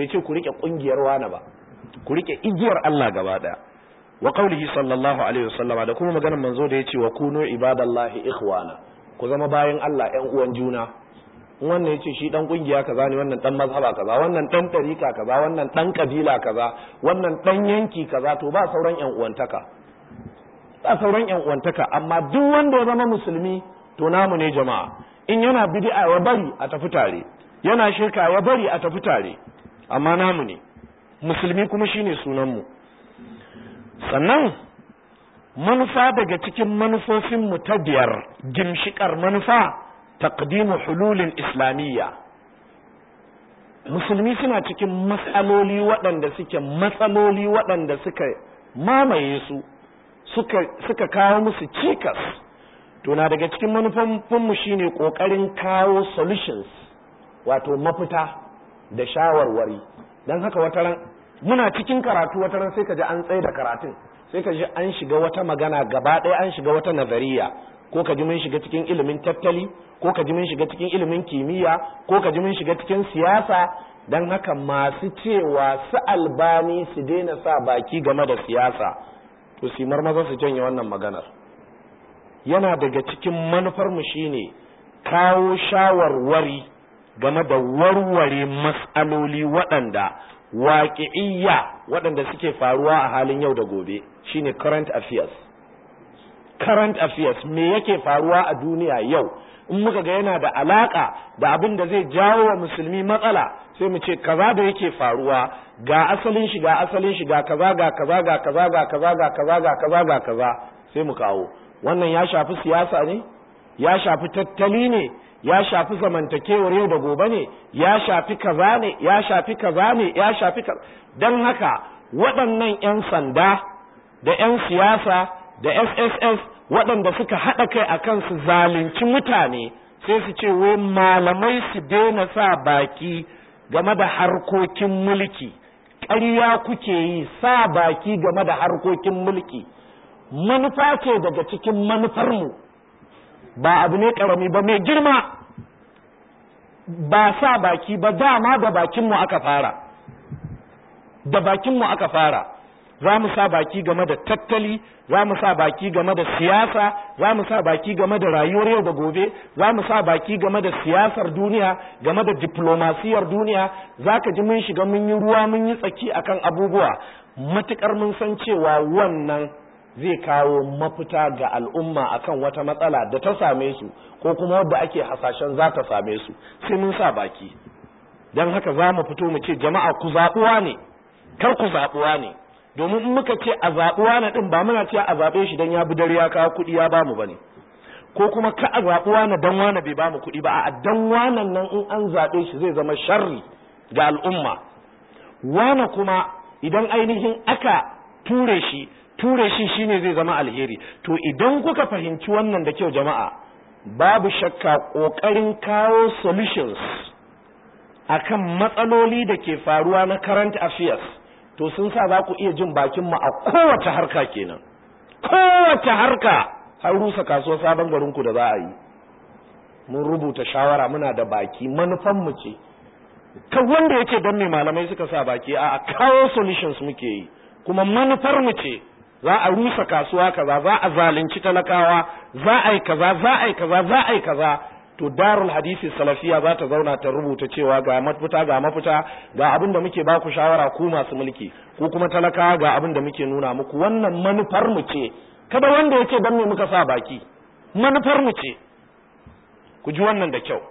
bai ce ku rike kungiyar wani ba ku rike igiyar Allah gaba daya wa qaulihi sallallahu alaihi wasallam da kuma maganar manzo da yace wa kunu ibadallahi ikhwana ku zama bayan Allah ƴan uwan juna wannan yace shi dan kungiya kaza ne wannan dan mazhaba kaza wannan dan tarika kaza wannan dan kabila kaza wannan dan yanki kaza to ba sauran ƴan uwantaka ba sauran ƴan uwantaka amma duk wanda ya zama musulmi to namu ne jama'a in yana bid'a ya bari a tafi tare yana shirka ya bari a tafi tare amma namu ne musulmi kuma shine sunan mu sannan manufa daga cikin manufofinmu ta biyar gimshikar manufa taqdimu hululin islamiyya musulmi suna cikin matsaloli waɗanda suke matsaloli waɗanda suka mamaye su suka, suka kawo musu cikas to na daga cikin manufofinmu shine ƙoƙarin kawo solutions wato mafita da shawarwari don haka wataran muna cikin karatu wataran sai ka ji an tsaye da karatun sai ka ji an shiga wata magana gaba ɗaya an shiga wata nazariya ko ka ji mun shiga cikin ilimin tattali ko ka ji mun shiga cikin ilimin kimiyya ko ka ji mun shiga cikin siyasa don haka masu cewa su albani su daina sa baki game da siyasa to su maza su janye wannan maganar yana daga cikin manufarmu shine kawo shawarwari game da warware matsaloli waɗanda waƙi'iyya waɗanda suke faruwa a halin yau da gobe shine current affairs current affairs me yake faruwa a duniya yau in muka ga yana da alaka da abin da zai jawo wa musulmi matsala sai mu ce kaza da yake faruwa ga asalin shi ga asalin shi ga kaza ga kaza ga kaza ga kaza ga kaza ga kaza ga kaza sai mu kawo wannan ya shafi siyasa ne ya shafi tattali ne ya shafi zamantakewar yau da gobe ne ya shafi kaza ne ya shafi kaza ne ya shafi kaza don haka waɗannan 'yan sanda da 'yan siyasa da sss waɗanda suka haɗa kai a kan su zalunci mutane sai su ce wai malamai su daina sa baki game da harkokin mulki ƙarya kuke yi sa baki game da harkokin mulki manufa ce daga cikin manufarmu ba abu ne ƙarami ba mai girma ba sa baki ba dama da bakinmu aka fara da bakinmu aka fara za mu sa baki game da tattali za mu sa baki game da siyasa za mu sa baki game da rayuwar yau da gobe za mu sa baki game da siyasar duniya game da diplomasiyar duniya za ka ji mun shiga mun yi ruwa mun yi tsaki akan abubuwa matukar mun san cewa wannan zai kawo mafita ga al'umma akan wata matsala da ta same su ko kuma wadda ake hasashen za ta same su sai mun sa baki don haka za mu fito mu ce jama'a ku zaɓuwa ne kar ku zaɓuwa ne domin in muka ce a zaɓuwa na ɗin ba muna ce a zaɓe shi don ya bi dare ya kawo kuɗi ya bamu ba ne ko kuma ka a zaɓuwa na dan wane bai bamu kuɗi ba a dan wanan nan in an zaɓe shi zai zama sharri ga al'umma wane kuma idan ainihin aka ture shi ture shi shine zai zama alheri to idan kuka fahimci wannan da kyau jama'a babu shakka ƙoƙarin kawo solutions akan matsaloli da ke faruwa na current affairs to sun sa za ku iya jin bakin mu a kowace harka kenan kowace harka har rusa kasuwar sabon garin ku da za a yi mun rubuta shawara muna da baki manufan mu ce kan wanda yake don me malamai suka sa baki a kawo solutions muke yi kuma manufar mu ce za a rusa kasuwa kaza za a zalunci talakawa za a yi kaza za a yi kaza za a yi kaza to darul hadisi salafiya za ta zauna ta rubuta cewa ga mafita ga mafita ga abin da muke baku shawara ku masu mulki ko kuma talakawa ga abin da muke nuna muku wannan manufar mu ce kada wanda yake dan me muka sa baki manufar mu ce ku ji wannan da kyau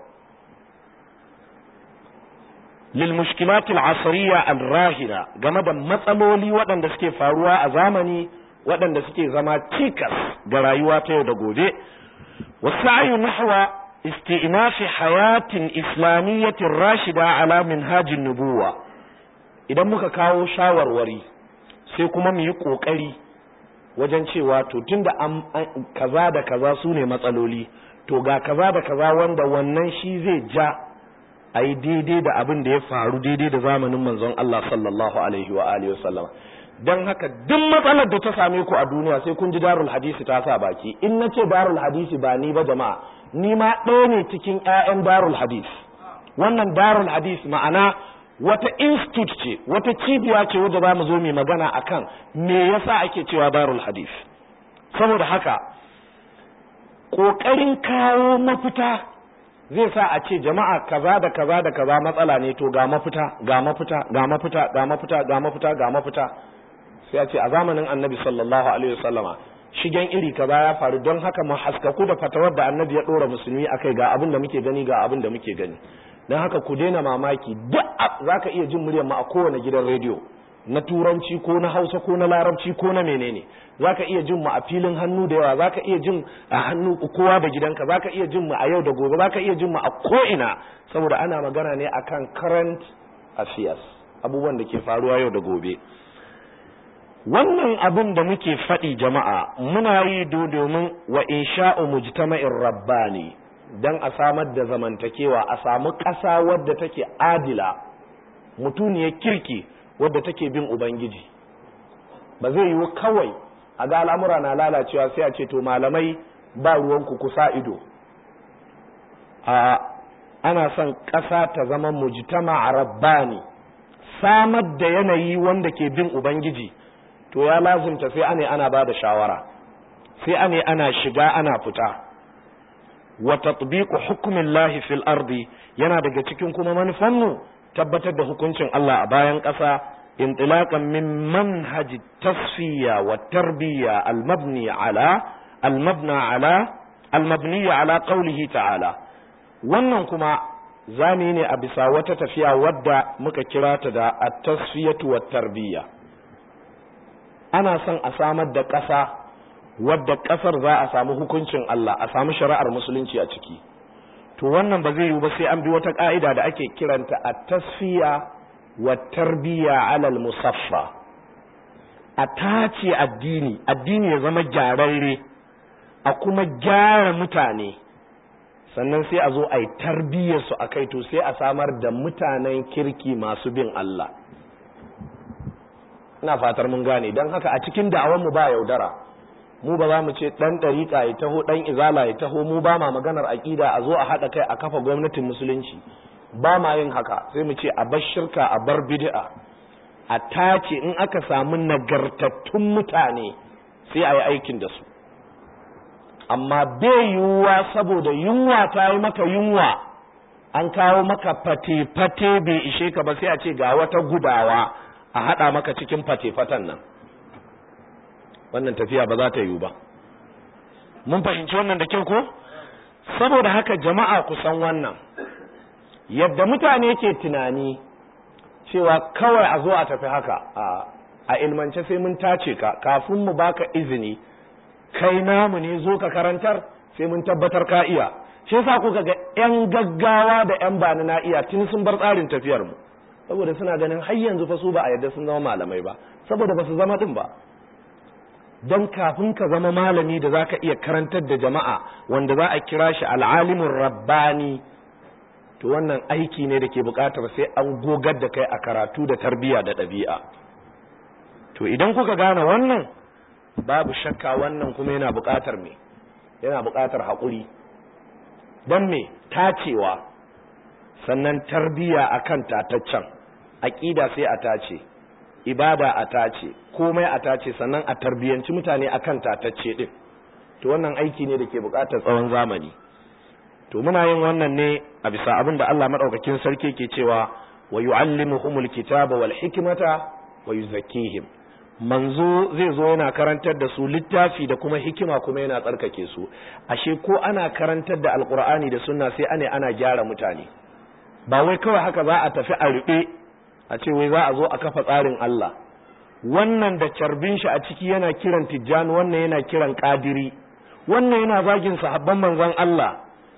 lil mushkilatil asriya al rahina game da matsaloli waɗanda suke faruwa a zamani waɗanda suke zama cikas ga rayuwa ta yau da gobe wasa'i nahwa استئناف حياة إسلامية راشدة على منهاج النبوة idan muka kawo shawarwari sai kuma mu yi ƙoƙari wajen cewa to tunda an kaza da kaza su ne matsaloli to ga kaza da kaza wanda wannan shi zai ja a yi daidai da abin da ya faru daidai da zamanin manzon Allah sallallahu alaihi wa alihi wasallam don haka duk matsalar da ta same ku a duniya sai kun ji darul hadisi ta sa baki in na ce darul hadisi ba ni ba jama'a ni ma ɗaya ne cikin 'ya'yan darul hadis wannan darul hadis ma'ana wata institute ce wata cibiya ce wadda za mu zo mai magana akan me yasa ake cewa darul hadith saboda haka ƙoƙarin kawo mafita zai sa a ce jama'a kaza da kaza da kaza matsala ne to ga mafita ga mafita ga mafita ga mafita ga mafita ga mafita sai a ce a zamanin annabi sallallahu alaihi wasallama shigen iri kaza ya faru don haka mu haskaku da fatawar da annabi ya dora musulmi akai ga abin da muke gani ga abin da muke gani don haka ku daina mamaki duk zaka iya jin muryar mu a kowane gidan rediyo na turanci ko na hausa ko na larabci ko na menene zaka iya jin mu a filin hannu da yawa zaka iya jin a hannu kowa da gidanka zaka iya jin mu a yau da gobe zaka iya jin mu a ko'ina saboda ana magana ne akan current affairs abubuwan da ke faruwa yau da gobe wannan abin da muke faɗi jama'a muna yi domin wa insha'u mujtama'in rabbani dan a samar da zamantakewa a samu ƙasa wadda take adila mutuniyar kirki wadda take bin ubangiji ba zai yiwu kawai a ga al'amura na lalacewa sai a ce to malamai ba ruwanku kusa ido a ana son ƙasa ta zama mujtama a rabbani samar da yanayi wanda ke bin ubangiji to ya lazimta sai ane ana ba da shawara sai ane ana shiga ana fita wa tatbiqu hukmillahi fil ardi yana daga cikin kuma manufanmu tabbatar da hukuncin Allah a bayan ƙasa intilaqan min manhaj tasfiya wa tarbiya al-mabni ala al-mabna ala al-mabni ala qawlihi ta'ala wannan kuma zami ne a bisa wata tafiya wadda muka kira ta da at-tasfiyatu wa tarbiya ana son a samar da ƙasa wadda ƙasar za a samu hukuncin Allah a samu shari'ar musulunci a ciki to wannan ba zai yiwu ba sai an bi wata ka'ida da ake kiranta a tasfiya wa tarbiya alal musaffa a tace addini addini ya zama gyararre a kuma gyara mutane sannan sai a zo a yi tarbiyyarsu a kai to sai a samar da mutanen kirki masu bin Allah ina fatar mun gane don haka a cikin da'awanmu ba yaudara mu ba za mu ce ɗan ɗariƙa ya taho ɗan izala ya taho mu ba ma maganar aƙida a zo a haɗa kai a kafa gwamnatin musulunci ba ma yin haka sai mu ce a bar shirka a bar bid'a a tace in aka samu nagartattun mutane sai a yi aikin da su amma bai yiwuwa saboda yunwa ta yi maka yunwa an kawo maka fate-fate bai ishe ka ba sai a ce ga wata gudawa a haɗa maka cikin fate-fatan nan wannan tafiya ba za ta yiwu ba mun fahimci wannan da kyau ko saboda haka jama'a ku san wannan yadda mutane ke tunani cewa kawai a zo a tafi haka a ilmance sai mun tace ka kafin mu baka izini kai namu ne zo ka karantar sai mun tabbatar ka iya shi yasa kuka ga yan gaggawa da yan bani na iya tun sun bar tsarin tafiyar mu saboda suna ganin har yanzu fa su ba a yadda sun zama malamai ba saboda ba su zama din ba don kafin ka zama malami da za ka iya karantar da jama'a wanda za a kira shi al'alimin rabbani to wannan aiki ne da ke bukatar sai an gogar da kai a karatu da tarbiyya da ɗabi'a to idan kuka gane wannan babu shakka wannan kuma yana bukatar me yana bukatar haƙuri don me tacewa sannan tarbiyya akan tataccen aƙida sai a tace ibada a tace komai a tace sannan a tarbiyanci mutane akan tatacce din to wannan aiki ne da ke buƙatar tsawon zamani to muna yin wannan ne a bisa abin da Allah madaukakin sarki ke cewa wa yu'allimuhumul kitaba wal hikmata wa yuzakkihim manzo zai zo yana karantar da su littafi da kuma hikima kuma yana tsarkake su ashe ko ana karantar da alqur'ani da sunna sai ane ana gyara mutane ba wai kawai haka za a tafi a rube a ce wai za a zo a kafa tsarin Allah wannan da carbin shi a ciki yana kiran tijjani wannan yana kiran kadiri wannan yana zagin sahabban manzon Allah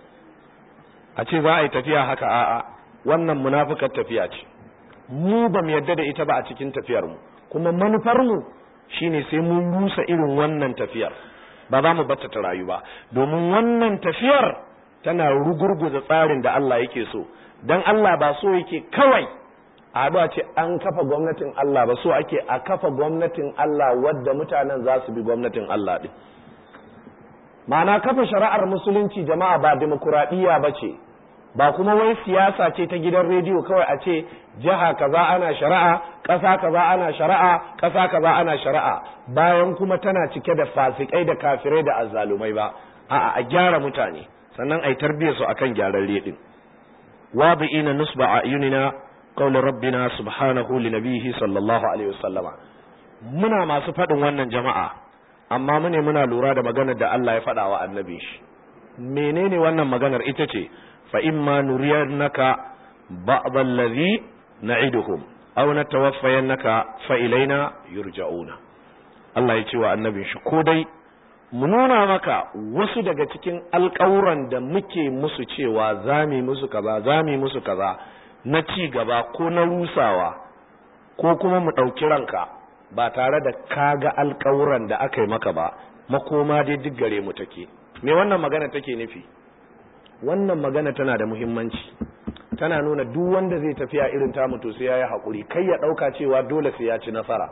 a ce za a yi tafiya haka a'a wannan munafukar tafiya ce mu ba mu yarda da ita ba a cikin tafiyar mu kuma manufar mu shine sai mun rusa irin wannan tafiyar ba za mu batta ta rayu ba domin wannan tafiyar tana rugurguza tsarin da Allah yake so dan Allah ba so yake kawai a a ce an kafa gwamnatin Allah ba so ake a kafa gwamnatin Allah wadda mutanen za su bi gwamnatin Allah ɗin ma'ana kafa shari'ar musulunci jama'a ba demokuraɗiyya ba ce ba kuma wai siyasa ce ta gidan rediyo kawai a ce jiha kaza ana shari'a ƙasa kaza ana shari'a ƙasa kaza ana shari'a bayan kuma tana cike da fasikai da kafirai da azzalumai ba a'a a gyara mutane sannan ai tarbiyyar su akan gyaran redin wadi'ina nusba ayunina qawl rabbina subhanahu li nabiyhi sallallahu alaihi wasallama muna masu faɗin wannan jama'a amma mune muna lura da maganar da Allah ya faɗa wa annabi shi menene wannan maganar ita ce fa imma nuriyannaka ba'd allazi na'iduhum aw natawaffayannaka fa ilaina yurja'una Allah ya ce wa annabin shi ko dai mu nuna maka wasu daga cikin alƙawuran da muke musu cewa zami musu kaza zami musu kaza na ci gaba ko na rusawa ko kuma mu ɗauki ranka ba tare da kaga alƙawuran da aka yi maka ba makoma dai duk gare mu take me wannan magana take nufi wannan magana tana da muhimmanci tana nuna duk wanda zai tafiya irin ta mutu sai ya yi haƙuri kai ya ɗauka cewa dole sai ya ci nasara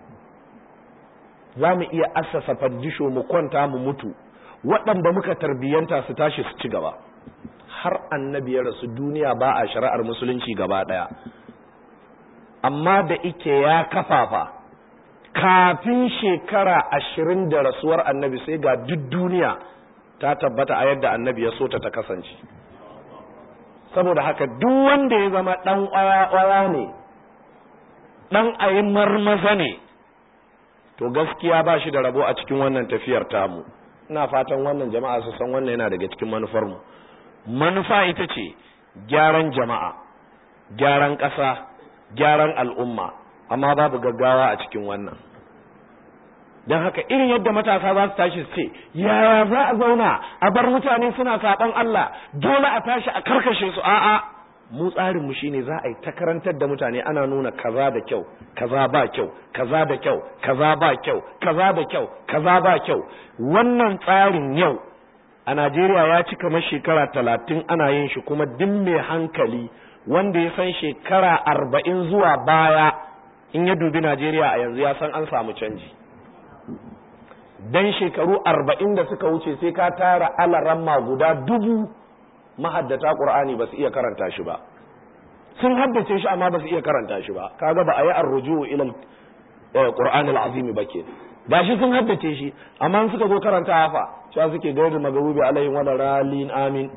za mu iya assasa fandisho mu kwanta mu mutu waɗanda muka tarbiyyanta su tashi su ci gaba har annabi ya rasu duniya ba a shari'ar musulunci gaba ɗaya amma da ike ya kafafa kafin shekara ashirin da rasuwar annabi sai ga duk duniya ta tabbata a yadda annabi ya so ta ta kasance saboda haka duk wanda ya zama ɗan ƙwaya ne ɗan ayin marmaza ne to gaskiya ba shi da rabo a cikin wannan tafiyar tamu ina fatan wannan jama'a su san wannan yana daga cikin manufarmu manufa ita ce gyaran jama'a gyaran ƙasa gyaran al'umma amma babu gaggawa a cikin wannan don haka irin yadda matasa za su tashi su ce yaya za a zauna a bar mutane suna saɓon Allah dole a tashi a karkashe su a'a mu tsarin mu shine za a yi ta karantar da mutane ana nuna kaza da kyau kaza ba kyau kaza da kyau kaza ba kyau kaza da kyau kaza ba kyau wannan tsarin yau a Najeriya ya ci kamar shekara talatin ana yin shi kuma duk mai hankali wanda ya san shekara arba'in zuwa baya in ya dubi Najeriya a yanzu ya san an samu canji dan shekaru arba'in da suka wuce sai ka tara alaramma guda dubu mahaddata qur'ani ba su iya karanta shi ba sun haddace shi amma ba su iya karanta shi ba kaga ba a yi arruju ila qur'an al-azim ba ke gashi sun haddace shi amma suka zo karanta hafa cewa suke gairu magarubi alaihim wa ralin amin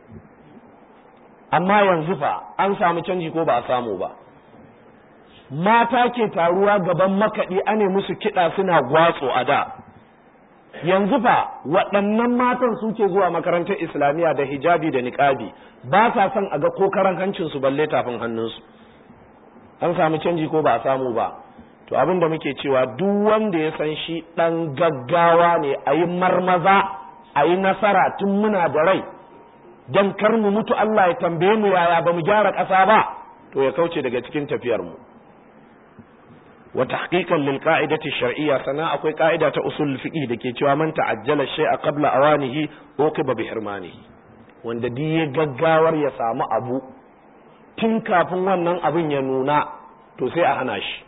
amma yanzu fa an samu canji ko ba a samu ba mata ke taruwa gaban makaɗi ane musu kiɗa suna gwatso a da yanzu fa waɗannan matan suke zuwa makarantar islamiyya da hijabi da niƙabi ba sa son a ga ko karan hancinsu balle tafin hannunsu an samu canji ko ba a samu ba to abin da muke cewa duk wanda ya san shi ɗan gaggawa ne a yi marmaza a yi nasara tun muna da rai don kar mu mutu Allah ya tambaye mu yaya ba mu gyara ƙasa ba to ya kauce daga cikin tafiyar mu wa tahqiqan lil qa'idati shar'iyya sana akwai ka'ida ta usul fiqh dake cewa man ta'ajjala shay'a qabla awanihi uqiba bi hirmanihi wanda duk ya gaggawar ya samu abu tun kafin wannan abin ya nuna to sai a hana shi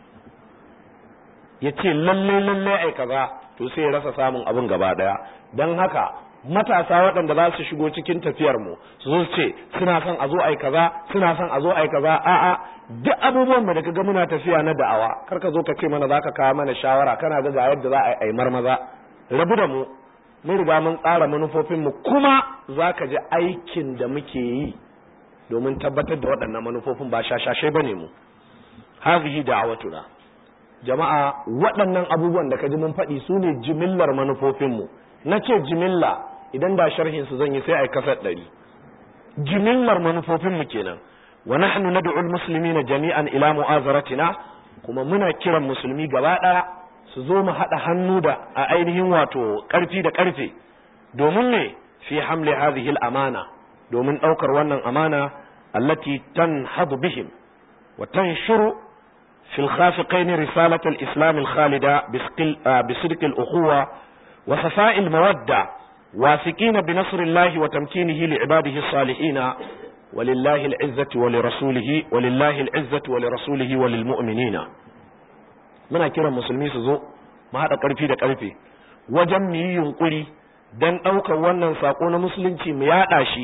ya ce lalle lalle ai kaza to sai ya rasa samun abin gaba daya don haka matasa waɗanda za su shigo cikin tafiyar mu su zo ce suna son a zo ai kaza suna son a zo ai kaza a'a duk abubuwan da kaga muna tafiya na da'awa kar ka zo ka ce mana zaka kawo mana shawara kana ga ga yadda za a yi marmaza rabu da mu mun riga mun tsara manufofin mu kuma zaka ji aikin da muke yi domin tabbatar da waɗannan manufofin ba shashashai bane mu hazihi da'awatuna jama'a waɗannan abubuwan da ka ji mun faɗi su ne jimillar manufofinmu na ce jimilla idan da sharhin su zan yi sai a kasar ɗari jimillar manufofinmu kenan wa nahnu nad'u al-muslimina jami'an ila mu'azaratina kuma muna kiran musulmi gaba ɗaya su zo mu haɗa hannu da a ainihin wato ƙarfi da ƙarfe domin ne fi hamle hadhihi al-amana domin ɗaukar wannan amana allati tanhadu bihim wa tanshuru في الخافقين رسالة الإسلام الخالدة بصدق الأخوة وصفاء المودة واثقين بنصر الله وتمكينه لعباده الصالحين ولله العزة ولرسوله ولله العزة ولرسوله وللمؤمنين muna kiran musulmi su zo mu haɗa ƙarfi da ƙarfe wajen mu yi yunƙuri don ɗaukar wannan saƙo na musulunci mu yaɗa shi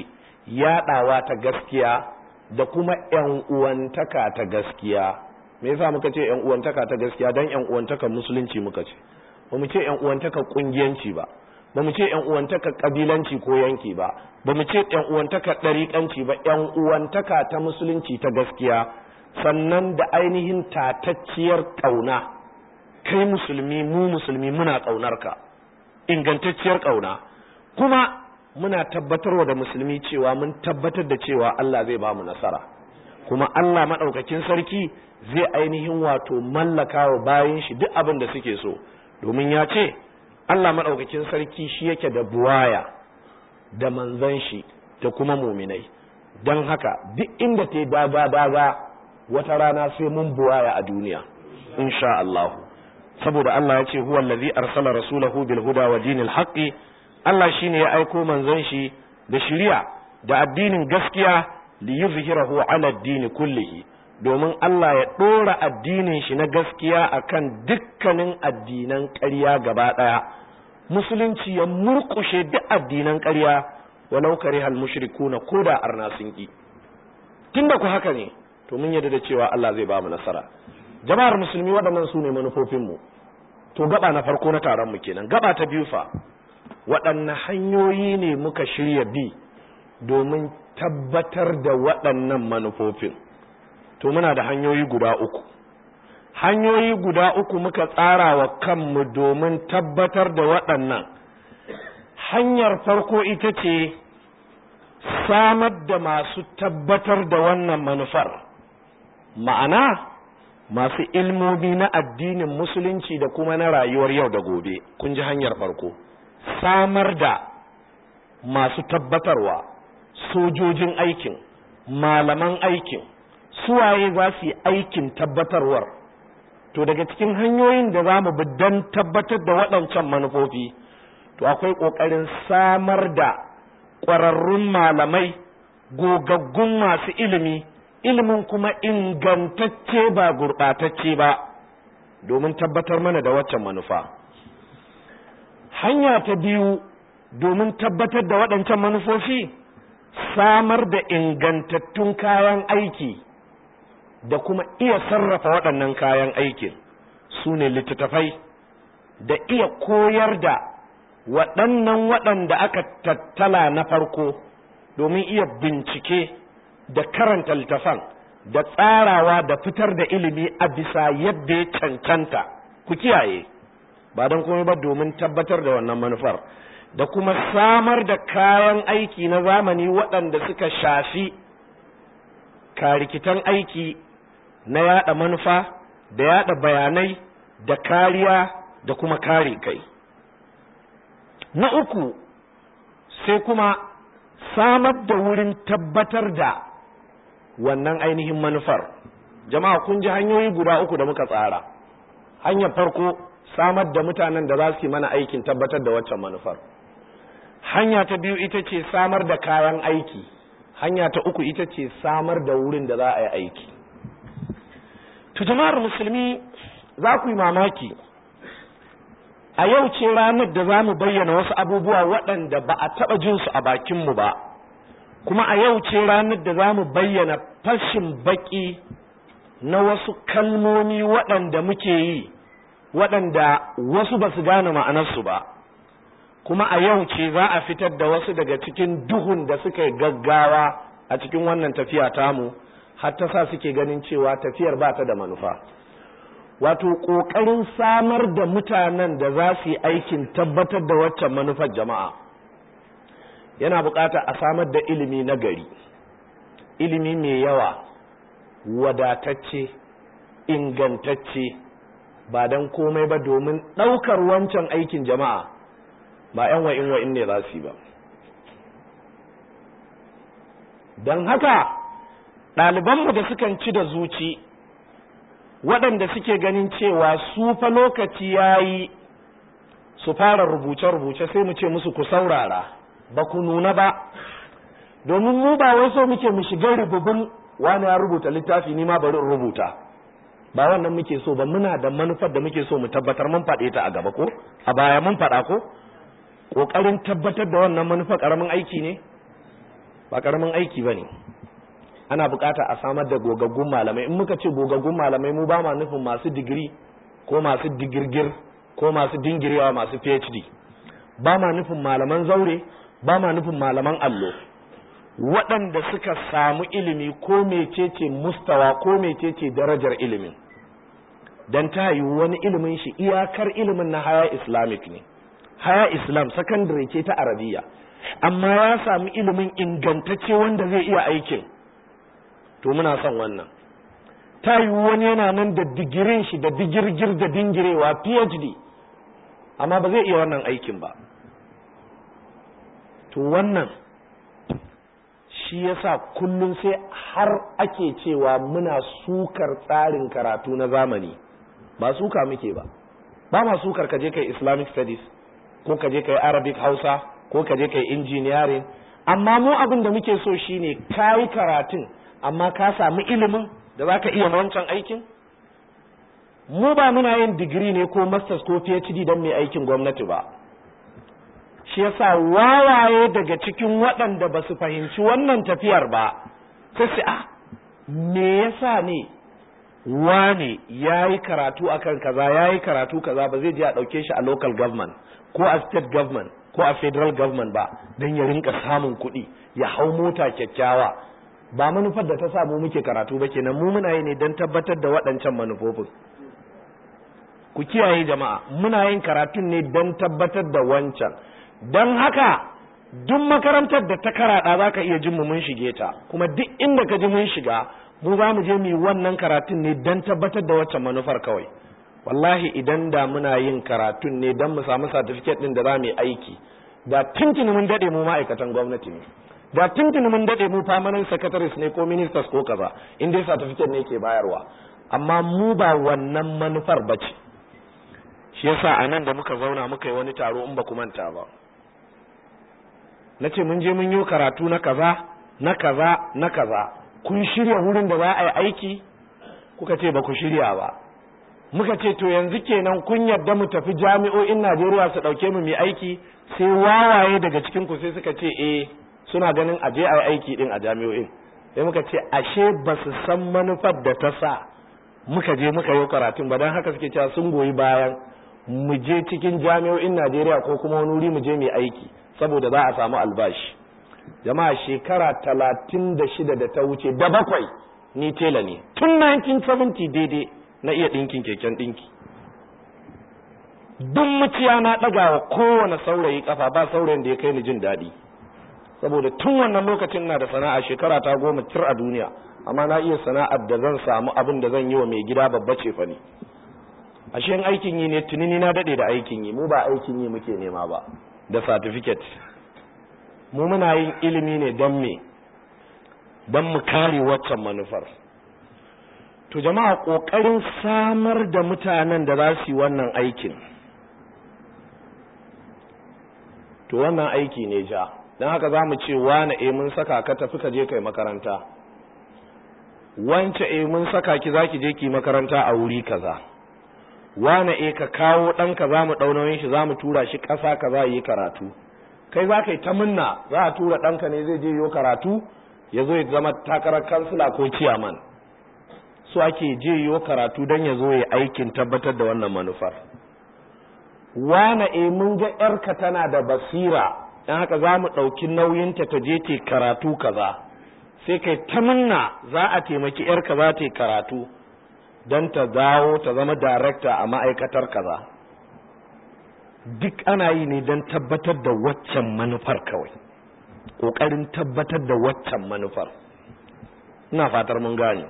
yaɗawa ta gaskiya da kuma ‘yan uwantaka ta gaskiya me yasa muka ce ‘yan uwantaka ta gaskiya don ‘yan uwantaka musulunci muka ce ba mu ce ‘yan uwantaka ƙungiyanci ba ba mu ce ‘yan uwantaka ƙabilanci ko yanki ba ba mu ce ‘yan uwantaka ɗariƙanci ba ‘yan uwantaka ta musulunci ta gaskiya sannan da ainihin tatacciyar ƙauna kai musulmi mu musulmi muna ƙaunarka ingantacciyar ƙauna kuma muna tabbatarwa da musulmi cewa mun tabbatar da cewa Allah zai ba mu nasara kuma Allah maɗaukakin sarki zai ainihin wato mallaka wa bayan shi duk abin da suke so domin ya ce Allah maɗaukakin sarki shi yake da buwaya da manzan shi da kuma muminai don haka duk inda ta daga daga wata rana sai mun buwaya a duniya insha Allah saboda Allah ya ce huwa allazi arsala rasulahu bil huda wa dinil haqqi Allah shine ya aiko manzon shi da shari'a da addinin gaskiya li yuzhirahu ala ad-din kullihi domin Allah ya dora addinin shi na gaskiya akan dukkanin addinan ƙarya gaba daya musulunci ya murkushe duk addinan ƙarya walau karihal mushrikuna koda arna sun ki tunda ku haka ne to mun yarda da cewa Allah zai ba mu nasara jama'ar musulmi waɗannan su ne manufofinmu to gaba na farko na taron mu kenan gaba ta biyu fa waɗanne hanyoyi ne muka shirya bi domin tabbatar da waɗannan manufofin to muna da hanyoyi guda uku hanyoyi guda uku muka tsara wa kanmu domin tabbatar da waɗannan hanyar farko ita ce samar da masu tabbatar da wannan manufar ma'ana masu ilmomi na addinin musulunci da kuma na rayuwar yau da gobe kun ji hanyar farko samar da masu tabbatarwa sojojin aikin malaman aikin suwaye za su yi aikin tabbatarwar to daga cikin hanyoyin da za mu bi don tabbatar da waɗancan manufofi to akwai ƙoƙarin samar da ƙwararrun malamai gogaggun masu ilimi ilimin kuma ingantacce ba gurɓatacce ba domin tabbatar mana da waccan manufa hanya ta biyu domin tabbatar da waɗancan manufofi samar da ingantattun kayan aiki da kuma iya sarrafa waɗannan kayan aikin su ne littattafai da iya koyar da waɗannan waɗanda aka tattala na farko domin iya bincike da karanta littafan da tsarawa da fitar da ilimi a bisa yadda ya cancanta ku kiyaye ba don komai ba domin tabbatar da wannan manufar da kuma samar da kayan aiki na zamani waɗanda suka shafi karikitan aiki na yada manufa da yada bayanai da kariya da kuma kare kai na uku sai kuma samar da wurin tabbatar da wannan ainihin manufar jama'a kun ji hanyoyi guda uku da muka tsara hanyar farko samar da mutanen da za su yi mana aikin tabbatar da waccan manufar hanya ta biyu ita ce samar da kayan aiki hanya ta uku ita ce samar da wurin da za a yi aiki to jama'ar musulmi za ku yi mamaki a yau ce ranar da za mu bayyana wasu abubuwa waɗanda ba a taɓa jinsu a bakinmu ba kuma a yau ce ranar da za mu bayyana fashin baƙi na wasu kalmomi waɗanda muke yi waɗanda wasu ba su gane ma'anarsu ba kuma a yau ce za a fitar da wasu daga cikin duhun da suka yi gaggawa a cikin wannan tafiya tamu har ta sa suke ganin cewa tafiyar ba ta da manufa wato ƙoƙarin samar da mutanen da za su yi aikin tabbatar da waccan manufar jama'a yana buƙatar a samar da ilimi na gari ilimi mai yawa wadatacce ingantacce ba don komai ba domin ɗaukar wancan aikin jama'a ba 'yan wa'in wa'in ne za su yi ba don haka ɗalibanmu da sukan ci da zuci waɗanda suke ganin cewa su fa lokaci ya yi su fara rubuce-rubuce sai mu ce musu ku saurara ba ku nuna ba domin mu ba wai so muke mu shiga rububin wani ya rubuta littafi ni ma bari in rubuta ba wannan muke so ba muna da manufar da muke so mu tabbatar mun faɗe ta a gaba ko a baya mun faɗa ko ƙoƙarin tabbatar da wannan manufar ƙaramin aiki ne ba karamin aiki ba ne ana bukata a samar da gogaggun malamai in muka ce gogaggun malamai mu ba ma nufin masu digiri ko masu digirgir ko masu dingirewa masu phd ba ma nufin malaman zaure ba ma nufin malaman allo waɗanda suka samu ilimi ko mecece mustawa ko mecece darajar ilimin don ta yi wani ilimin shi iyakar ilimin na haya islamic ne haya islam secondary ce ta arabiya amma ya samu ilimin ingantacce wanda zai iya aikin to muna son wannan ta yi wani yana nan da digirin shi da digirgir da dingirewa phd amma ba zai iya wannan aikin ba to wannan shi yasa kullum sai har ake cewa muna sukar tsarin karatu na zamani ba suka muke ba ba ma sukar ka je kai islamic studies ko ka je kai arabic hausa ko ka je kai engineering amma mu abin da muke so shine kayi karatun amma ka samu ilimin da za ka iya wancan aikin mu ba muna yin digiri ne ko masters ko phd don mai aikin gwamnati ba shi yasa wawaye daga cikin waɗanda ba su fahimci wannan tafiyar ba sai su a me yasa ne wane ya yi karatu akan kaza ya yi karatu kaza ba zai je a ɗauke shi a local government ko a state government ko a federal government ba don ya rinka samun kuɗi ya hau mota kyakkyawa ba manufar da ta samu muke karatu ba kenan mu muna yi ne don tabbatar da waɗancan manufofin ku kiyaye jama'a muna yin karatun ne don tabbatar da wancan don haka duk makarantar da ta karaɗa za ka iya jin mu mun shige ta kuma duk inda ka ji mun shiga mu za mu je mu yi wannan karatun ne don tabbatar da waccan manufar kawai wallahi idan da muna yin karatun ne don mu samu certificate din da za mu yi aiki da tuntuni mun dade mu ma'aikatan gwamnati ne da tuntuni mun dade mu permanent secretaries ne ko ministers ko kaza in dai certificate ne ke bayarwa amma mu ba wannan manufar bace shi yasa a nan da muka zauna muka yi wani taro in ba ku manta ba na ce mun je mun yi karatu na kaza na kaza na kaza kun shirya wurin da za a yi aiki kuka ce ba ku shirya ba muka ce to yanzu kenan kun yarda mu tafi jami'o'in Najeriya su dauke mu mai aiki sai wawaye daga cikin ku sai suka ce eh suna ganin a je a yi aiki din a jami'o'in sai muka ce ashe ba su san manufar da ta sa muka je muka yi karatun ba don haka suke cewa sun goyi bayan mu je cikin jami'o'in Najeriya ko kuma wani wuri mu je mai aiki saboda za a samu albashi jama'a shekara talatin da shida da ta wuce da bakwai ni tela ne tun 1970 daidai na iya ɗinkin keken ɗinki duk muciya na ɗaga wa kowane saurayi ƙafa ba saurayin da ya kai ni jin daɗi saboda tun wannan lokacin na da sana'a shekara ta goma tir a duniya amma na iya sana'ar da zan samu abin da zan yi wa mai gida babba ce fa ne ashe in aikin yi ne tunini na daɗe da aikin yi mu ba aikin yi muke nema ba da certificate mu muna yin ilimi ne don me don mu kare waccan manufar to jama'a ƙoƙarin samar da mutanen da za su yi wannan aikin to wannan aiki ne ja don haka za mu ce wane e mun saka ka tafi ka je kai makaranta wance e mun saka ki za ki je ki makaranta a wuri kaza wane e ka kawo ɗanka za mu ɗaunoyin shi za mu tura shi ƙasa ka za yi karatu kai za ka yi ta munna za a tura ɗanka ne zai je yi karatu ya zo ya zama takarar kansila ko ciyaman su ake je yi karatu don ya zo ya aikin tabbatar da wannan manufar wane e mun ga ‘yarka tana da basira don haka za mu ɗauki nauyinta ta je te karatu kaza sai kai ta munna za a taimaki ‘yarka za ta yi karatu don ta dawo ta zama darekta a ma'aikatar kaza duk ana yi ne don tabbatar da waccan manufar kawai ƙoƙarin tabbatar da waccan manufar ina fatar mun gane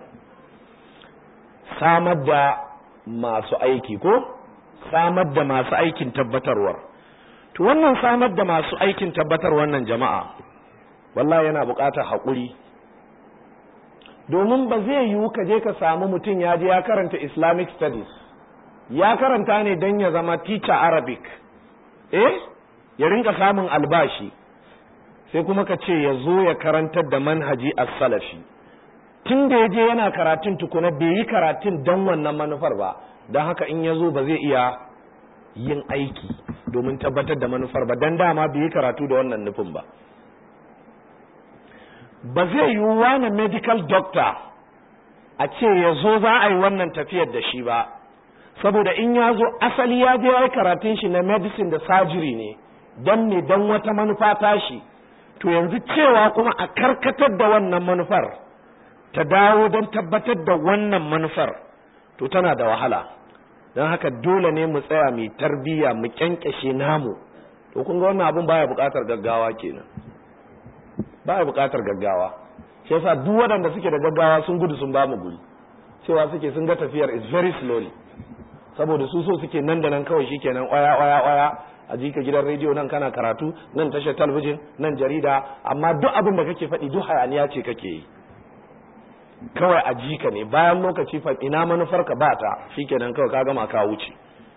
samar da masu aiki ko samar da masu aikin tabbatarwar to wannan samar da masu aikin tabbatar wannan jama'a wallahi yana buƙatar haƙuri domin ba zai yiwu ka je ka samu mutum ya je ya karanta islamic studies ya karanta ne don ya zama teacher arabic eh ya rinka samun albashi sai kuma ka ce ya zo ya karantar da manhaji as-salafi tun da ya je yana karatun tukuna bai yi karatun don wannan manufar ba don haka in ya zo ba zai iya yin aiki domin tabbatar da manufar ba don dama bai yi karatu da wannan nufin ba ba zai yi wani medical doctor a ce ya zo za a yi wannan tafiyar da shi ba saboda in ya zo asali ya je ya yi karatun shi na medicine da surgery ne don ne don wata manufa tashi to yanzu cewa kuma a karkatar da wannan manufar ta dawo don tabbatar da wannan manufar to tana da wahala don haka dole ne mu tsaya mai tarbiyya mu kyankyashe namu to kun ga wannan abun baya buƙatar gaggawa kenan baya buƙatar gaggawa shi yasa duk waɗanda suke da gaggawa sun gudu sun ba mu guri cewa suke sun ga tafiyar is very slowly saboda su so suke nan da nan kawai shikenan oya oya oya a jika gidan rediyo nan kana karatu nan tashar talabijin nan jarida amma duk abin da kake faɗi duk hayaniya ce kake yi kawai a jika ne bayan lokaci fa ina manufar ka bata shikenan kawai ka gama ka wuce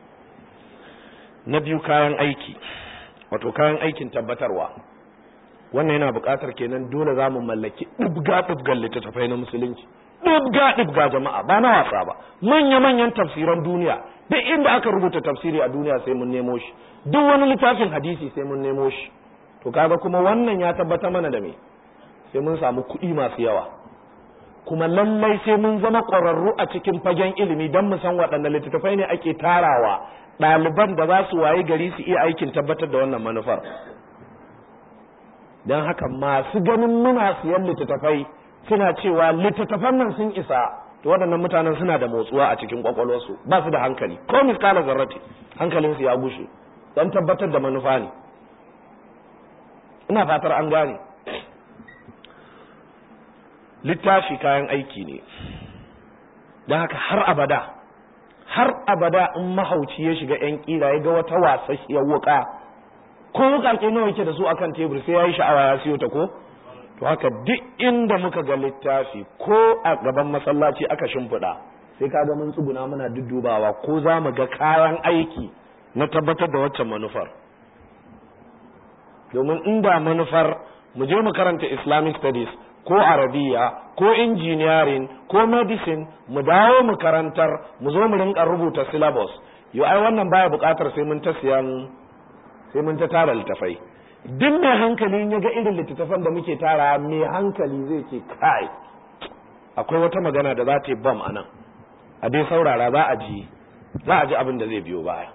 na biyu kayan aiki wato kayan aikin tabbatarwa wannan yana buƙatar kenan dole za mu mallaki ɗibga ɗibgan littattafai na musulunci ɗibga ɗibga jama'a ba na wasa ba manya manyan tafsiran duniya duk inda aka rubuta tafsiri a duniya sai mun nemo shi duk wani littafin hadisi sai mun nemo shi to kaga kuma wannan ya tabbata mana da me sai mun samu kuɗi masu yawa kuma lallai sai mun zama ƙwararru a cikin fagen ilimi don mu san waɗanne littattafai ne ake tarawa ɗaliban da za su waye gari su iya aikin tabbatar da wannan manufar don haka masu ganin muna siyan littattafai suna cewa littattafan nan sun isa to waɗannan mutanen suna da motsuwa a cikin kwakwalwarsu ba su da hankali ko miskala zarrati hankalinsu ya gushe don tabbatar da manufa ne ina fatar an gane littafi kayan aiki ne don haka har abada har abada in mahauci ya shiga yan kira ya ga wata wasasshiyar wuka ko wukake nawa yake da su akan tebur sai ya yi sha'awa ya siyo ta ko to haka duk inda muka ga littafi ko a gaban masallaci aka shimfiɗa sai ka ga mun tsuguna muna duddubawa ko za mu ga kayan aiki na tabbatar da waccan manufar domin inda manufar mu je mu karanta islamic studies ko arabiya ko engineering ko medicine mu dawo mu karantar mu zo mu rinka rubuta syllabus yo ai wannan baya buƙatar sai mun ta siyan sai mun ta tara littafai duk mai hankali ya ga irin littattafan da muke tara mai hankali zai ce kai akwai wata magana da za ta yi bam a nan a dai saurara za a ji za a ji abin da zai biyo baya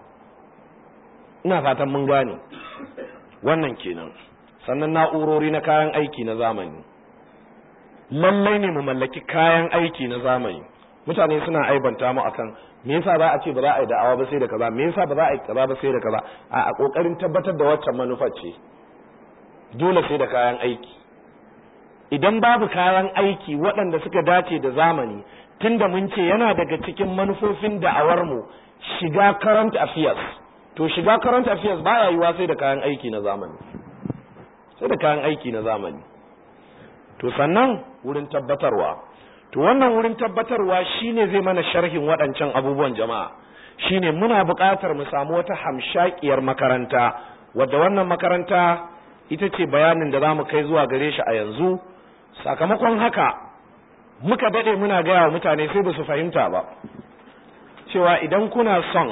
ina fatan mun gane wannan kenan sannan na'urori na kayan aiki na zamani lallai ne mu mallaki kayan aiki na zamani mutane suna aibanta mu akan me yasa za a ce ba za a yi da'awa ba sai da kaza me yasa ba za a yi kaza ba sai da kaza a a kokarin tabbatar da waccan manufar ce dole sai da kayan aiki idan babu kayan aiki waɗanda suka dace da zamani tunda mun ce yana daga cikin manufofin da'awar mu shiga current affairs to shiga current affairs baya yiwa sai da kayan aiki na zamani sai da kayan aiki na zamani to sannan wurin tabbatarwa to wannan wurin tabbatarwa shine zai mana sharhin waɗancan abubuwan jama'a shine muna buƙatar mu samu wata hamshakiyar makaranta wadda wannan makaranta ita ce bayanin da za mu kai zuwa gare shi a yanzu sakamakon haka muka daɗe muna gaya wa mutane sai ba su fahimta ba cewa idan kuna son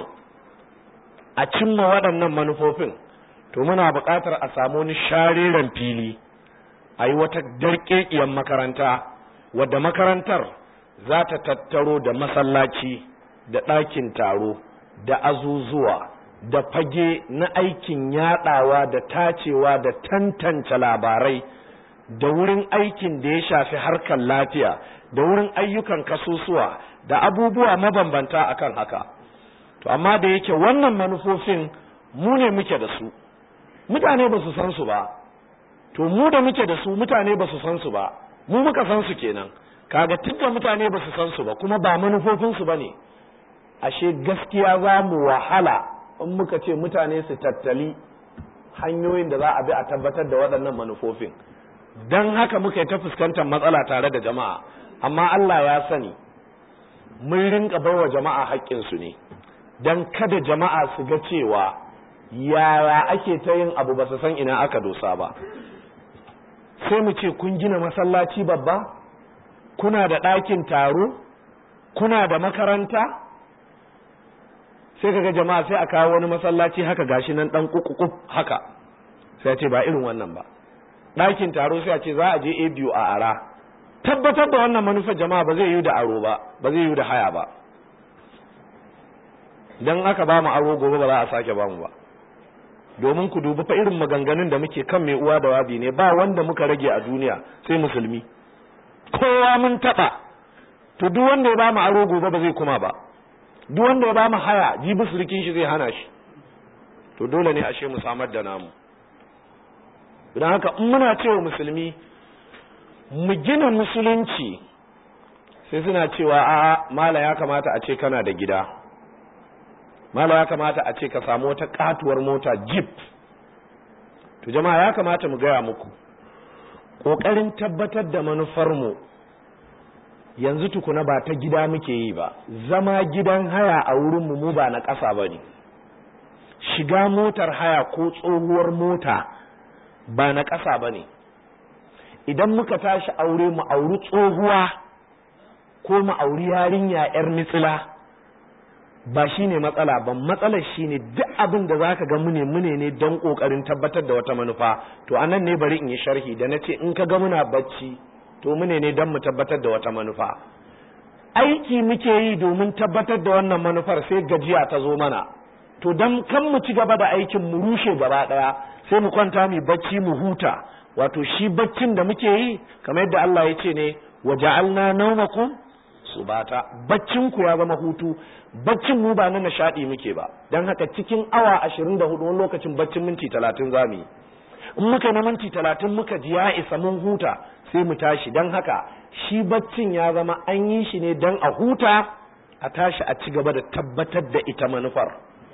a cimma waɗannan manufofin to muna buƙatar a samu wani shareren fili a yi wata darƙeƙiyar makaranta wadda makarantar za ta tattaro da masallaci da ɗakin taro da azuzuwa da fage na aikin yaɗawa da tacewa da tantance labarai da wurin aikin da ya shafi harkar lafiya da wurin ayyukan kasusuwa da abubuwa mabambanta akan haka to amma da yake wannan manufofin mu ne muke da su mutane ba su san su ba to mu da muke da su mutane ba su san su ba mu muka san su kenan kaga tunda mutane ba su san su ba kuma ba manufofin su bane ashe gaskiya za mu wahala in muka ce mutane su tattali hanyoyin da za a bi a tabbatar da waɗannan manufofin don haka muka yi ta fuskantar matsala tare da jama'a amma Allah ya sani mun rinka baiwa jama'a haƙƙinsu ne don kada jama'a su ga cewa yaya ake ta yin abu ba su san ina aka dosa ba sai mu ce kun gina masallaci babba kuna da ɗakin taro kuna da makaranta sai kaga jama'a sai a kawo wani masallaci haka gashi nan ɗan kukukuf haka sai ce ba irin wannan ba ɗakin taro sai a ce za a je a biyu a ara tabbatar da wannan manufar jama'a ba zai yi da aro ba ba zai yi da haya ba dan aka ba mu aro gobe ba za a sake ba mu ba domin ku dubi fa irin maganganun da muke kan mai uwa da wabi ne ba wanda muka rage a duniya sai musulmi kowa mun taba to duk wanda ya ba mu aro gobe ba zai kuma ba duk wanda ya ba mu haya jibi surikin shi zai hana shi to dole ne ashe mu samar da namu don haka in muna cewa musulmi mu gina musulunci sai suna cewa a mala ya kamata a ce kana da gida mala ya kamata a ce ka samu wata katuwar mota jeep to jama'a ya kamata mu gaya muku ƙoƙarin tabbatar da manufarmu yanzu tukuna ba ta gida muke yi ba zama gidan haya a wurinmu mu ba na ƙasa ba ne shiga motar haya ko tsohuwar mota ba na ƙasa ba ne idan muka tashi aure mu auri tsohuwa ko mu auri yarinya 'yar mitsila ba shi ne matsala ba matsalar shi ne duk abin da za ka ga mune mune ne don ƙoƙarin tabbatar da wata manufa to anan ne bari in yi sharhi da na ce in ka ga muna bacci to mune ne don mu tabbatar da wata manufa aiki muke yi domin tabbatar da wannan manufar sai gajiya ta zo mana to don kan mu ci gaba da aikin mu rushe gaba ɗaya sai mu kwanta mu bacci mu huta wato shi baccin da muke yi kamar yadda Allah ya ce ne wa ja'alna nawmakum subata baccin ku ya zama hutu baccin mu ba na nishadi muke ba dan haka cikin awa 24 wani lokacin baccin minti 30 zamu yi in muka na minti 30 muka ji ya isa mun huta sai mu tashi dan haka shi baccin ya zama an yi shi ne dan a huta a tashi a ci gaba da tabbatar da ita manufar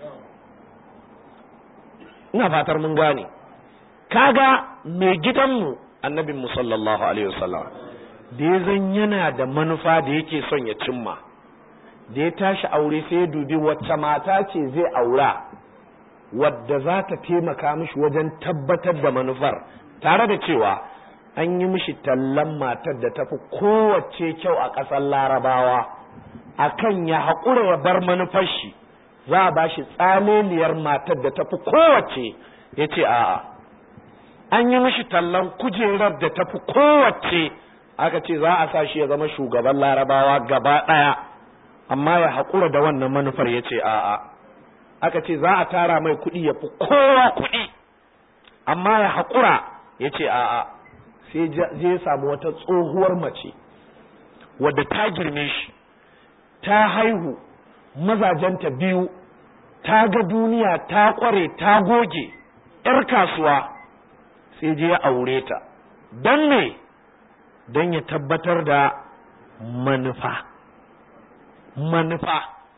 ina fatar mun gane kaga mai gidanmu annabin mu sallallahu alaihi wasallam da ya zan yana da manufa da yake son ya cimma da ya tashi aure sai ya dubi wacce mata ce zai aura wadda za ta taimaka mishi wajen tabbatar da manufar tare da cewa an yi mishi tallan matar da tafi kowace kyau a ƙasar larabawa akan ya haƙura ya bar manufar shi za a ba shi tsaleliyar matar da tafi kowace ya ce a'a an yi mishi tallan kujerar da tafi kowace aka ce za a sa shi ya zama shugaban larabawa gaba ɗaya amma ya haƙura da wannan manufar ya ce a'a aka ce za a tara mai kuɗi ya fi kowa kuɗi amma ya haƙura ya ce a'a sai je samu wata tsohuwar mace wadda ta girme shi ta haihu mazajenta biyu ta ga duniya ta ƙware ta goge 'yar kasuwa sai je ya aure ta don me don ya tabbatar da manufa manufa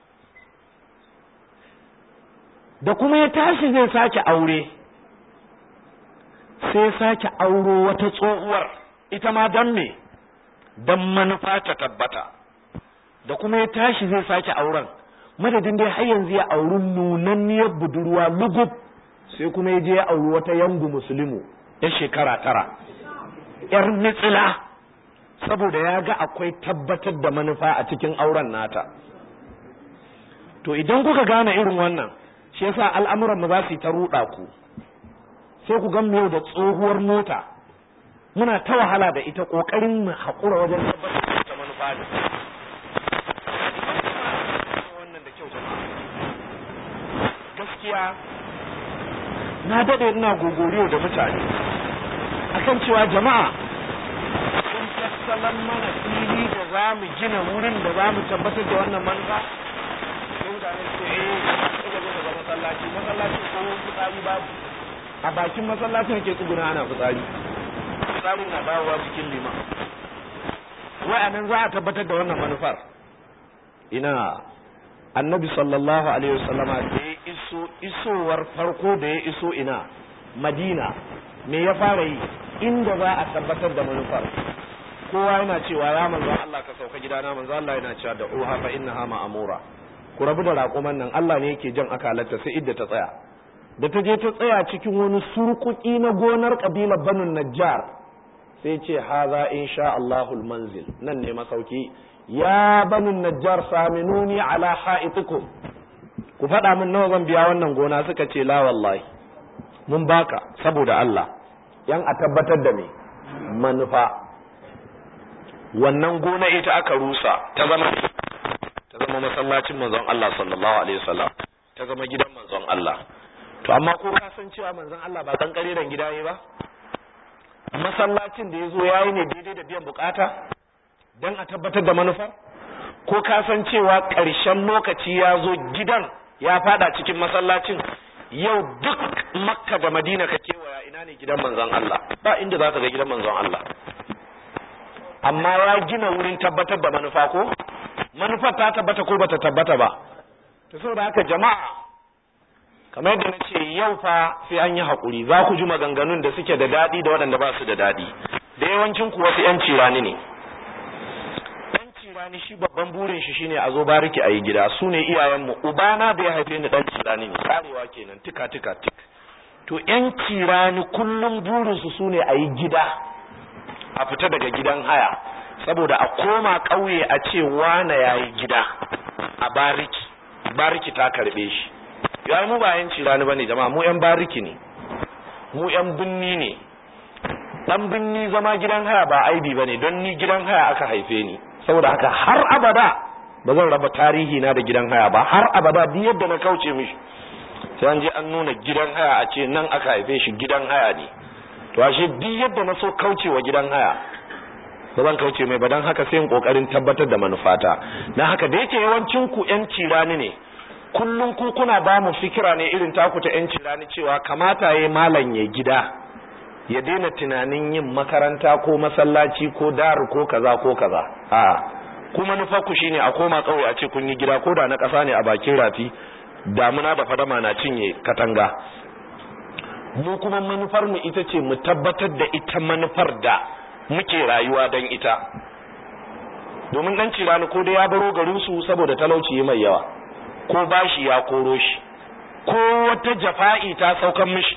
da kuma ya tashi zai sake aure sai sake auro wata tsohuwar ita ma don me don manufa ta tabbata da kuma ya tashi zai sake auren madadin dai har yanzu ya auri nunanniyar budurwa lugub sai kuma ya je ya auri wata yangu musulmu ya shekara tara yar mitsila saboda ya ga akwai tabbatar da manufa a cikin auren nata to idan kuka gane irin wannan shi yasa al'amuran mu za su yi ta ruɗa ku sai ku gan yau da tsohuwar mota muna ta wahala da ita ƙoƙarin mu haƙura wajen tabbatar da manufa ne wannan da kyau gaskiya na daɗe ina gogoriyo da mutane akan cewa jama'a sun tassalan mana fili da za mu gina wurin da za mu tabbatar da wannan manufa sai mutane su eh suka zo daga masallaci masallaci ko fitsari babu a bakin masallacin ke tsuguna ana fitsari fitsarin na dawowa cikin lima wa'anan za a tabbatar da wannan manufar ina annabi sallallahu alaihi wasallama da ya iso isowar farko da ya iso ina madina me ya fara yi inda za a tabbatar da manufar kowa yana cewa ya manzo Allah ka sauka gidana manzo Allah yana cewa da uha fa innaha ma'amura ku rabu da raƙuman nan Allah ne yake jan akalarta sai idda ta tsaya da ta je ta tsaya cikin wani surkuki na gonar kabilar banu najjar sai ce haza insha Allahul manzil nan ne masauki ya banu najjar saminuni ala ha'itikum ku faɗa min nawa zan biya wannan gona suka ce la wallahi mun baka saboda Allah yan a tabbatar da me manufa wannan gona ita aka rusa ta zama ta zama masallacin manzon Allah sallallahu alaihi wasallam ta zama gidan manzon Allah to amma ko ka san cewa manzon Allah ba kan kariran gida yayi ba masallacin da yazo yayi ne daidai da biyan bukata dan a tabbatar da manufar ko ka san cewa ƙarshen lokaci ya zo gidan ya fada cikin masallacin yau duk makka da madina ka kewaya ina ne gidan manzon Allah ba inda za ka ga gidan manzon Allah amma ya gina wurin tabbatar da manufa ko manufar ta tabbata ko bata tabbata ba to saboda haka jama'a kamar yadda na ce yau fa sai an yi haƙuri za ku ji maganganun da suke da daɗi da waɗanda ba su da daɗi da yawancin ku wasu 'yan cirani ne cirani shi babban burin shi shine a zo bariki a yi gida su ne iyayenmu ubana da ya haife ni dan cirani ne karewa kenan tika tika tik to yan cirani kullum burinsu su ne a yi gida a fita daga gidan haya saboda a koma ƙauye a ce wane ya yi gida a bariki bariki ta karbe shi ya mu ba yan cirani bane jama'a mu yan bariki ne mu yan binni ne dan binni zama gidan haya ba aibi bane don ni gidan haya aka haife ni saboda haka har abada ba zan raba tarihi na da gidan haya ba har abada duk yadda na kauce mishi sai an je an nuna gidan haya a ce nan aka haife shi gidan haya ne to ashe duk yadda na so kauce wa gidan haya ba zan kauce mai ba dan haka sai in kokarin tabbatar da manufata dan haka da yake yawancin ku yan cirani ne kullum ku kuna ba mu fikira ne irin taku ta yan cirani cewa kamata yayi malam ya gida ya daina tunanin yin makaranta ko masallaci ko dar ko kaza ko kaza a kuma nufarku shine a koma kauye a ce kun yi gida ko da na ƙasa ne a bakin rafi damuna da fadama na cinye katanga mu kuma manufar mu ita ce mu tabbatar da ita manufar da muke rayuwa don ita domin dan cirani ko da ya baro garin su saboda talauci mai yawa ko bashi ya koro shi ko wata jafa'i ta saukan mishi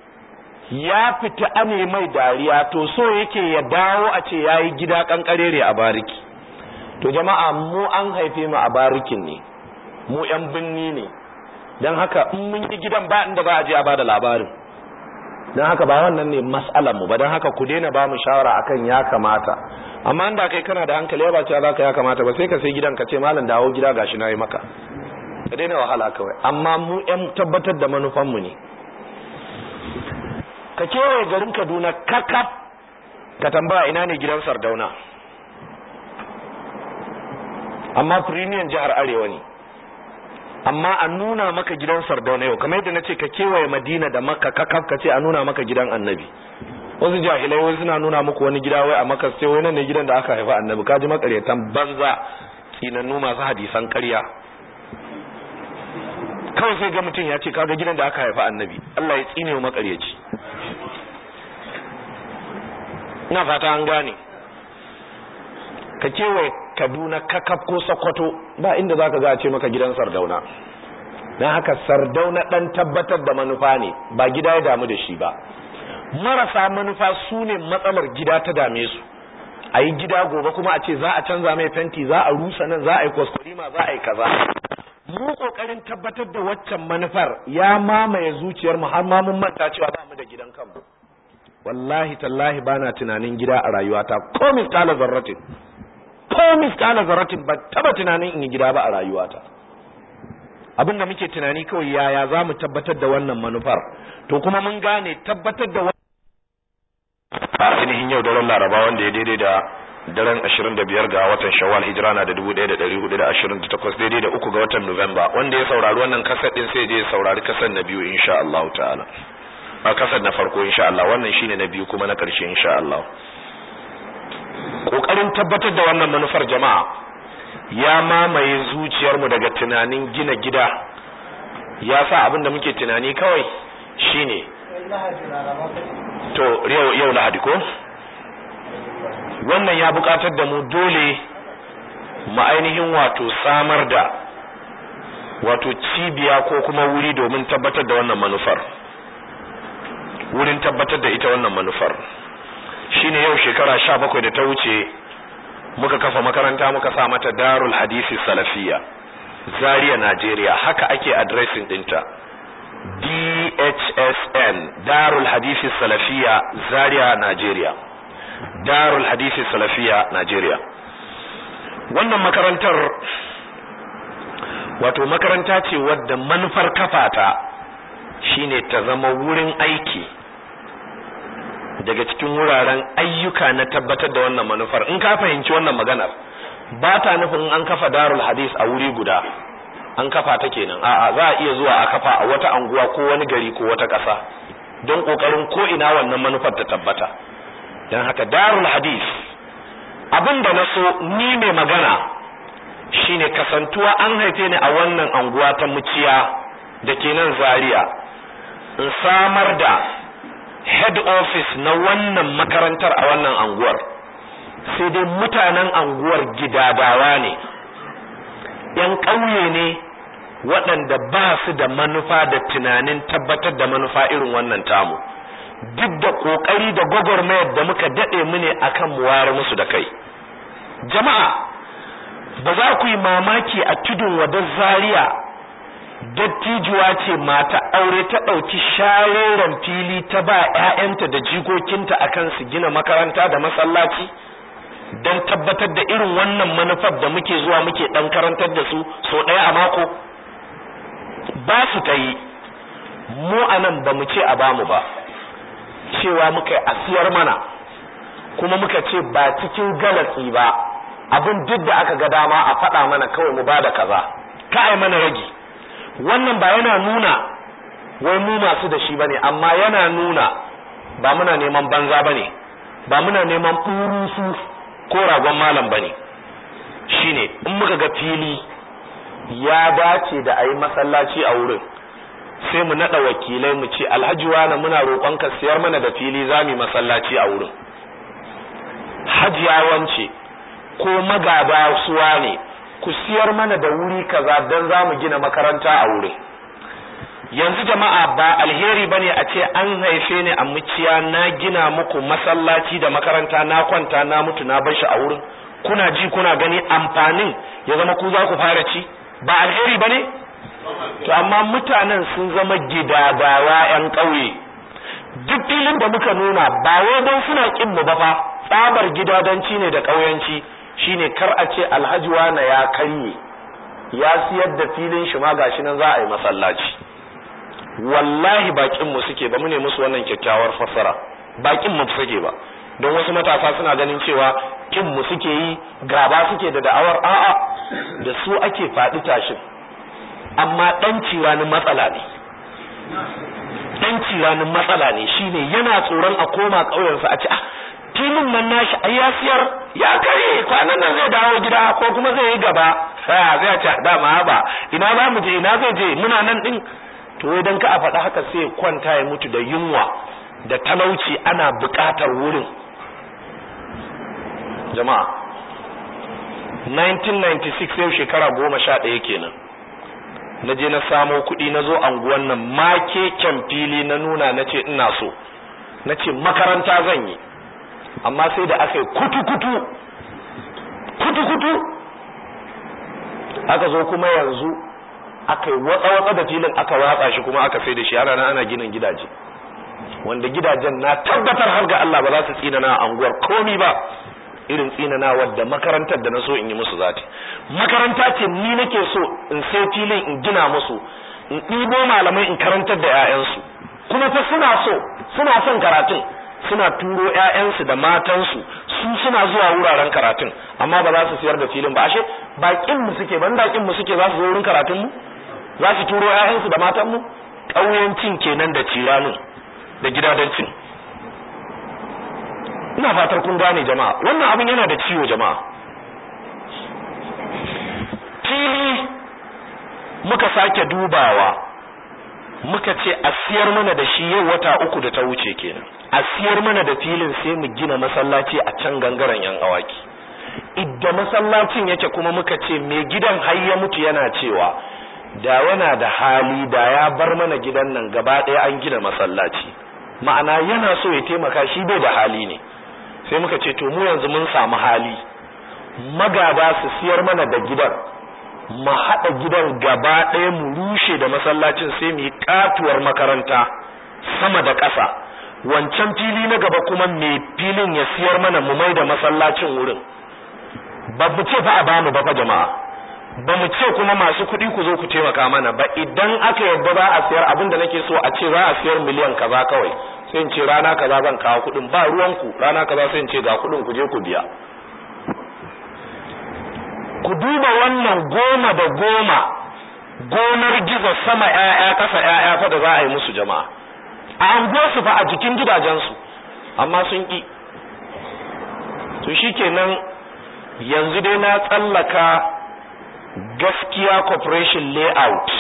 ya fita ane mai dariya to so yake ya dawo a ce ya yi gida kankarere a bariki to jama'a mu an haife mu a barikin ne mu yan binni ne don haka in mun yi gidan ba inda za a je a bada labarin don haka ba wannan ne mas'alar mu ba don haka ku daina ba mu shawara akan ya kamata amma inda kai kana da hankali ba cewa zaka ya kamata ba sai ka sai gidan ka ce malam dawo gida gashi na yi maka ka daina wahala kawai amma mu yan tabbatar da manufan mu ne ka kewaye garin kaduna kakaf ka tambaya ina ne gidan sardauna amma firiniyan jihar arewa ne amma a nuna maka gidan sardauna yau kamar yadda na ce ka kewaye madina da maka kakaf ka ce a nuna maka gidan annabi wasu jahilai wai suna nuna muku wani gida wai a maka sai wai nan ne gidan da aka haifa annabi kaji makaryatan banza tsinannu masu hadisan karya kawai sai ga mutum ya ce kaga gidan da aka haifa annabi Allah ya tsine wa makaryaci ina fata an gane ka kewaye kaduna kakaf ko sokoto ba inda za ka ga a ce maka gidan sardauna don haka sardauna ɗan tabbatar da manufa ne ba gida ya damu da shi ba marasa manufa su ne matsalar gida ta dame su a yi gida gobe kuma a ce za a canza mai fenti za a rusa nan za a yi kwaskwarima za a yi kaza mu kokarin tabbatar da waccan manufar ya mamaye zuciyar mu har ma mun manta cewa ba mu da gidan kanmu wallahi tallahi bana tunanin gida a rayuwata ko miskala zarratin ko miskala zarratin ba taba tunanin in yi gida ba a rayuwata abin da muke tunani kawai yaya za mu tabbatar da wannan manufar to kuma mun gane tabbatar da a ainihin yau daren laraba wanda ya daidai da daren 25 ga watan shawwal hijira na da 1428 daidai da uku ga watan nuwamba wanda ya saurari wannan kasar din sai je ya saurari kasar na biyu insha Allah ta'ala a kasar na farko insha Allah wannan shine na biyu kuma na karshe insha Allah kokarin tabbatar da wannan manufar jama'a ya mamaye zuciyarmu daga tunanin gina gida ya sa abin da muke tunani kawai shine to yau yau lahadi ko wannan ya bukatar da mu dole mu ainihin wato samar da wato cibiya ko kuma wuri domin tabbatar da wannan manufar wurin tabbatar da ita wannan manufar shine yau shekara sha bakwai da ta wuce muka kafa makaranta muka sa mata darul hadisi salafiya zaria najeriya haka ake addressing dinta d DHSN Darul Hadisi Salafiya Zaria Nigeria Darul Hadisi Salafiya Nigeria wannan makarantar wato makaranta ce wadda manufar kafata shine ta zama wurin aiki daga cikin wuraren ayyuka na tabbatar da wannan manufar in ka fahimci wannan maganar ba ta nufin an kafa darul hadis a wuri guda an kafa ta kenan a'a za a iya zuwa a kafa a wata anguwa ko wani gari ko wata ƙasa don ƙoƙarin ko ina wannan manufar ta tabbata don haka darul hadis abin da na so ni mai magana shine kasantuwa an haife ni a wannan anguwa ta muciya da ke nan zaria in samar da head office na wannan makarantar a wannan anguwar sai dai mutanen anguwar gidadawa ne ‘yan ƙauye ne waɗanda ba su da manufa da tunanin tabbatar da manufa irin wannan tamu duk da ƙoƙari da gwagwarmayar da muka daɗe mu ne akan mu wayar musu da kai jama'a ba za ku yi mamaki a tudun wadar zaria dattijuwa ce mata aure ta ɗauki sharoran fili ta ba 'ya'yanta da jikokinta akan su gina makaranta da masallaci don tabbatar da irin wannan manufar da muke zuwa muke ɗan karantar da su so ɗaya a mako ba su ta yi mu a nan ba mu ce a bamu ba cewa muka yi asiyar mana kuma muka ce ba cikin galatsi ba abin duk da aka ga dama a faɗa mana kawai mu ba da kaza ka ai mana ragi wannan ba yana nuna wai mu masu da shi bane amma yana nuna ba muna neman banza bane ba muna neman furusu ko ragon malam bane shine in muka ga fili ya dace da ayi masallaci a wurin sai mu nada wakilai mu ce alhaji wani muna roƙon ka siyar mana da fili zamu masallaci a wurin hajiya wance ko magaba suwa ne ku siyar mana da wuri kaza dan zamu gina makaranta a wurin yanzu jama'a ba alheri bane a ce an haife ni a muciya na gina muku masallaci da makaranta na kwanta na mutu na bar shi a wurin kuna ji kuna gani amfanin ya zama ku za ku fara ci ba alheri bane to amma mutanen sun zama gidadawa yan ƙauye duk filin da muka nuna ba wai don suna kin mu ba fa tsabar gidadanci ne da ƙauyanci shine kar a ce alhaji na ya karye ya siyar da filin shi ma gashi nan za a yi masallaci wallahi bakin mu suke ba mu ne musu wannan kyakkyawar fassara bakin mu suke ba don wasu matasa suna ganin cewa kin mu suke yi gaba suke da da'awar a'a da su ake faɗi tashin amma dan ciranin matsala ne dan ciranin matsala ne shine yana tsoron a koma ƙauyensa a ce ah filin nan nashi ai ya siyar ya kare kwanan nan zai dawo gida ko kuma zai yi gaba sai zai ce dama ba ina za mu je ina zai je muna nan din to idan ka a faɗa haka sai kwanta ya mutu da yunwa da talauci ana buƙatar wurin jama'a 1996 yau shekara goma sha ɗaya kenan na je na samo kuɗi na zo anguwan nan make kyan fili na nuna na ce ina so na ce makaranta zan yi amma sai da aka yi kutu-kutu kutu-kutu aka zo kuma yanzu aka yi watsa-watsa da filin aka watsa shi kuma aka sai da shi ana nan ana ginin gidaje wanda gidajen na tabbatar har ga Allah ba za su tsinana a anguwar komi ba irin tsinana wadda makarantar da na so in yi musu zati makaranta ce ni nake so in sai filin in gina musu in ɗibo malamai in karantar da 'ya'yansu kuma fa suna so suna son karatun suna turo ƴaƴansu da matansu su suna zuwa wuraren karatun amma ba za su siyar da filin ba ashe bakin mu suke ban bakin mu suke za su zo wurin karatun mu za su turo ƴaƴansu da matan mu ƙauyancin kenan da ciranin da gidadancin ina fatar kun gane jama'a wannan abin yana da ciwo jama'a fili muka sake dubawa muka ce a siyar mana da shi yau wata uku da ta wuce kenan a siyar mana da filin sai mu gina masallaci a can gangaren yan awaki idda masallacin yake kuma muka ce mai gidan har ya mutu yana cewa da yana da hali da ya bar mana gidan nan gaba ɗaya an gina masallaci ma'ana yana so ya taimaka shi bai da hali ne sai muka ce to mu yanzu mun samu hali magada su siyar mana da gidan mu haɗa gidan gaba ɗaya mu rushe da masallacin sai mu yi katuwar makaranta sama da ƙasa wancan fili na gaba kuma mai filin ya siyar mana mu mai da masallacin wurin ba mu ce fa a bamu ba fa jama'a ba mu ce kuma masu kuɗi ku zo ku taimaka mana ba idan aka yarda za a siyar abin da nake so a ce za a siyar miliyan kaza kawai sai in ce rana kaza zan kawo kuɗin ba ruwanku rana kaza sai in ce ga kuɗin ku je ku biya ku duba wannan goma da goma gonar gizo sama ƴaƴa ƙasa ƴaƴa fa da za a yi musu jama'a a anguwarsu fa a jikin gidajensu amma sun ƙi to shikenan yanzu dai na tsallaka gaskiya corporation layout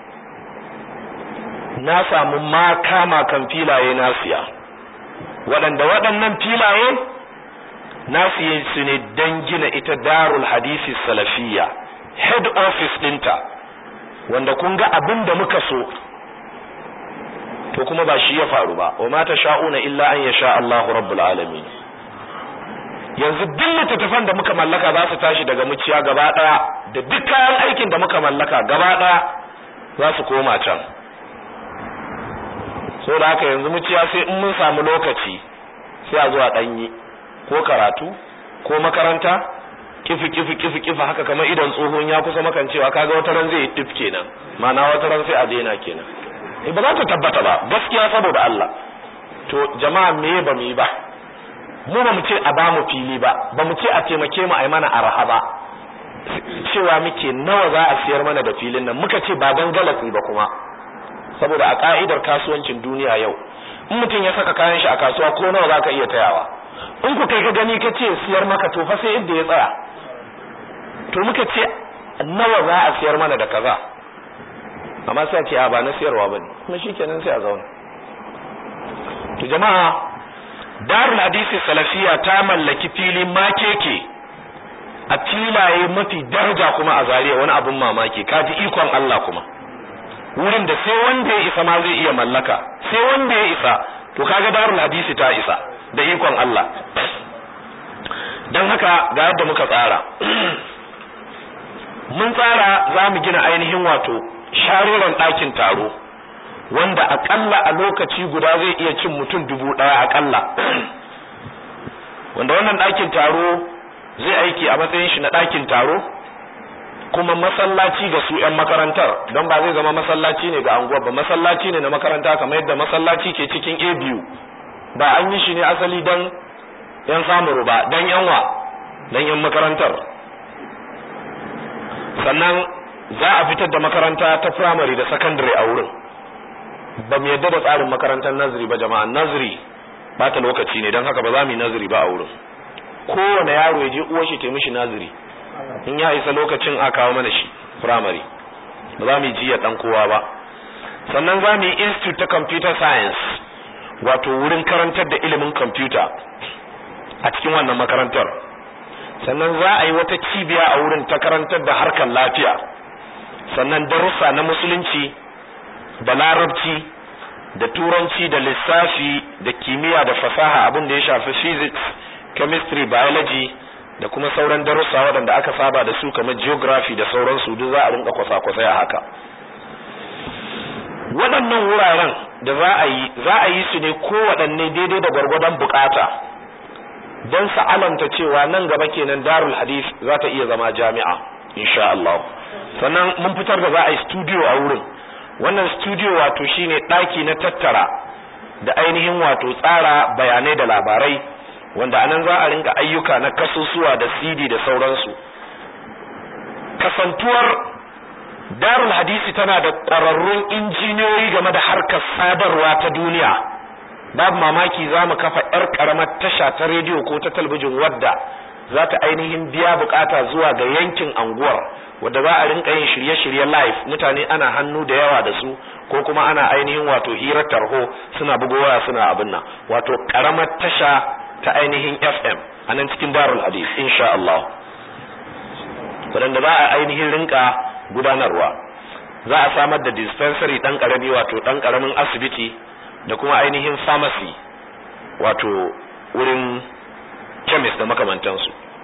na samu makama kan filaye na siya waɗanda waɗannan filaye na siye su ne don gina ita darul hadisi salafiya head office ɗinta wanda kun ga abin da muka so to kuma ba shi ya faru ba wa mata sha'una illa an yasha Allahu rabbul alamin yanzu duk littattafan da muka mallaka za su tashi daga muciya gaba daya da duk kayan aikin da muka mallaka gaba daya za su koma can so da haka yanzu muciya sai in mun samu lokaci sai a zuwa danyi ko karatu ko makaranta kifi kifi kifi kifi haka kamar idan tsohon ya kusa makancewa kaga wata ran zai yi tif kenan ma'ana wata ran sai a daina kenan ba za ta tabbata ba gaskiya saboda Allah to jama'a me ba mu yi ba mu ba mu ce a ba mu fili ba ba mu ce a taimake mu a yi mana arha ba cewa muke nawa za a siyar mana da filin nan muka ce ba don galatsi ba kuma saboda a ka'idar kasuwancin duniya yau in mutum ya saka kayan shi a kasuwa ko nawa za ka iya tayawa in ku kai ka gani ka ce siyar maka to fa sai inda ya tsaya to muka ce nawa za a siyar mana da kaza amma sai a ce a ba na siyarwa bane kuma shikenan sai a zauna to jama'a darul hadisi salafiya ta mallaki fili makeke a filaye mafi daraja kuma a zariya wani abun mamaki kaji ikon Allah kuma wurin da sai wanda ya isa ma zai iya mallaka sai wanda ya isa to kaga darul hadisi ta isa da ikon Allah dan haka ga yadda muka tsara mun tsara za mu gina ainihin wato shariran ɗakin taro wanda akalla a lokaci guda zai iya cin mutum dubu ɗaya akalla wanda wannan ɗakin taro zai aiki a matsayin shi na ɗakin taro kuma masallaci ga su 'yan makarantar don ba zai zama masallaci ne ga anguwa ba masallaci ne na makaranta kamar yadda masallaci ke cikin a biyu ba an yi shi ne asali don 'yan samuru ba don 'yanwa don 'yan makarantar sannan za a fitar da makaranta ta firamare da sakandare a wurin ba mu yadda da tsarin makarantar naziri ba jama'a naziri ba ta lokaci ne don haka ba za mu yi naziri ba a wurin kowane yaro ya je uwar shi ta mishi naziri in ya isa lokacin a kawo mana shi firamare ba za mu yi jiya dan kowa ba sannan za mu yi institute ta computer science wato wurin karantar da ilimin computer a cikin wannan makarantar sannan za a yi wata cibiya a wurin ta karantar da harkar lafiya sannan darussa na musulunci da larabci da turanci da lissafi da kimiyya da fasaha abin da ya shafi physics chemistry biology da kuma sauran darussa waɗanda aka saba da su kamar geography da sauransu duk za a rinka kwasa-kwasai a haka waɗannan wuraren da za a yi za a yi su ne kowaɗanne daidai da gwargwadon bukata don sa'alanta cewa nan gaba kenan darul hadith za ta iya zama jami'a insha Allah sannan mun fitar da za a yi studio a wurin wannan studio wato shine ɗaki na tattara da ainihin wato tsara bayanai da labarai wanda anan za a rinka ayyuka na kasusuwa da CD da sauransu kasantuwar darul hadisi tana da ƙwararrun injiniyoyi game da harkar sadarwa ta duniya babu mamaki za mu kafa 'yar ƙaramar tasha ta rediyo ko ta talbijin wadda za ta ainihin biya bukata zuwa ga yankin anguwar wadda za a rinka yin shirye-shirye live mutane ana hannu da yawa da su ko kuma ana ainihin wato hirar tarho suna bugowa suna abin nan wato ƙaramar tasha ta ainihin FM a nan cikin Darul Hadith insha Allah wadanda za a ainihin rinka gudanarwa za a samar da dispensary dan karami wato dan karamin asibiti da kuma ainihin pharmacy wato wurin chemist da makamantansu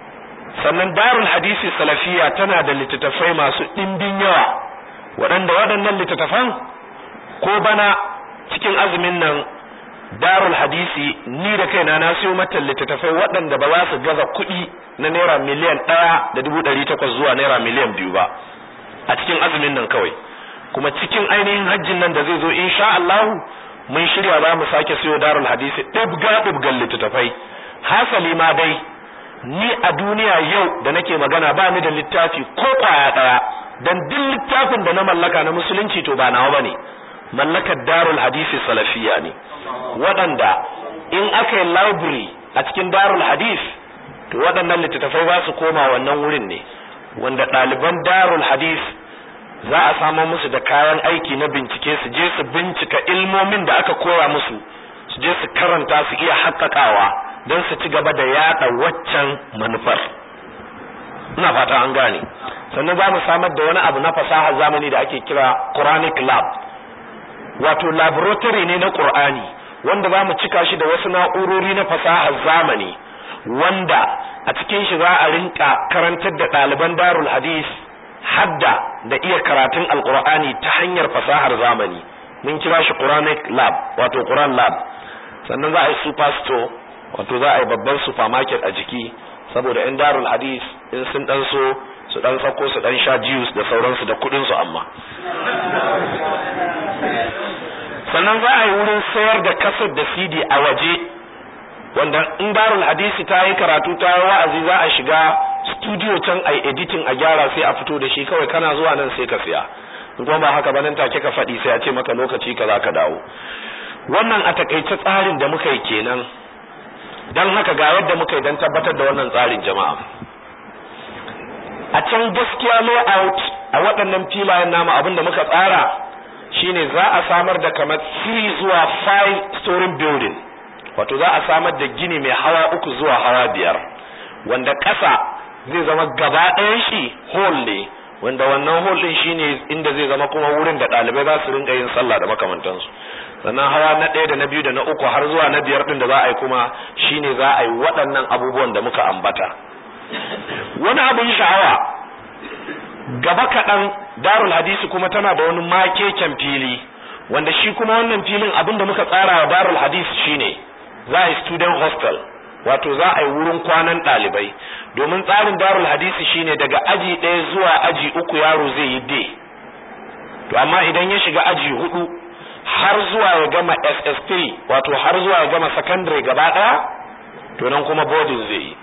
sannan darul hadisi salafiya tana da littattafai masu ɗimbin yawa waɗanda waɗannan littattafan ko bana cikin azumin nan darul hadisi ni da kaina na siyo mata littattafai waɗanda ba za su gaza kuɗi na naira miliyan ɗaya da dubu ɗari takwas zuwa naira miliyan biyu ba a cikin azumin nan kawai kuma cikin ainihin hajjin nan da zai zo insha Allah mun shirya za mu sake siyo darul hadisi ɗibga ɗibgan littattafai hasali ma dai ni a duniya yau da nake magana ba ni da littafi ko kwaya ɗaya dan duk littafin da na mallaka na musulunci to ba nawa bane mallakar darul hadisi salafiya ne waɗanda in aka yi library a cikin darul hadis to waɗannan littattafai za su koma wannan wurin ne wanda ɗaliban darul hadis za a samar musu da kayan aiki na bincike su je su bincika ilmomin da aka koya musu su je su karanta su iya haƙaƙawa don su ci gaba da yaɗa waccan manufar ina fata an gane sannan za mu samar da wani abu na fasahar zamani da ake kira quranic lab wato laboratory ne na qur'ani wanda za mu cika shi da wasu na'urori na fasahar zamani wanda a cikin shi za a rinka karantar da ɗaliban darul hadis hadda da iya karatun alqur'ani ta hanyar fasahar zamani mun kira shi quranic lab wato quran lab sannan za a yi super store wato za a yi babban supermarket a jiki saboda in darul hadis in sun dan so su dan sako su dan sha juice da sauransu da kudin su amma sannan za a yi wurin sayar da kasar da CD a waje wanda in darul hadisi ta yi karatu ta yi wa'azi za a shiga studio can a editing a gyara sai a fito da shi kawai kana zuwa nan sai ka siya in kuma ba haka ba nan take ka faɗi sai a ce maka lokaci ka za ka dawo wannan a takaice tsarin da muka yi kenan don haka ga yadda muka yi don tabbatar da wannan tsarin jama'a a can gaskiya layout a waɗannan filayen namu abin da muka tsara shine za a samar da kamar 3 zuwa 5 story building wato za a samar da gini mai hawa uku zuwa hawa biyar wanda ƙasa zai zama gaba ɗayan shi hall ne wanda wannan hall ɗin shine inda zai zama kuma wurin da ɗalibai za su rinka yin sallah da makamantansu sannan hawa na ɗaya da na biyu da na uku har zuwa na biyar ɗin da za a yi kuma shine za a yi waɗannan abubuwan da muka ambata wani abin sha'awa gaba kaɗan darul hadisi kuma tana da wani makeken fili wanda shi kuma wannan filin abin da muka tsara wa darul hadisi shine za a yi student hostel wato za a yi wurin kwanan ɗalibai domin tsarin darul hadisi shine daga aji ɗaya zuwa aji uku yaro zai yi day to amma idan ya shiga aji hudu har zuwa ya gama SS3 wato har zuwa ya gama secondary gaba ɗaya to nan kuma boarding zai yi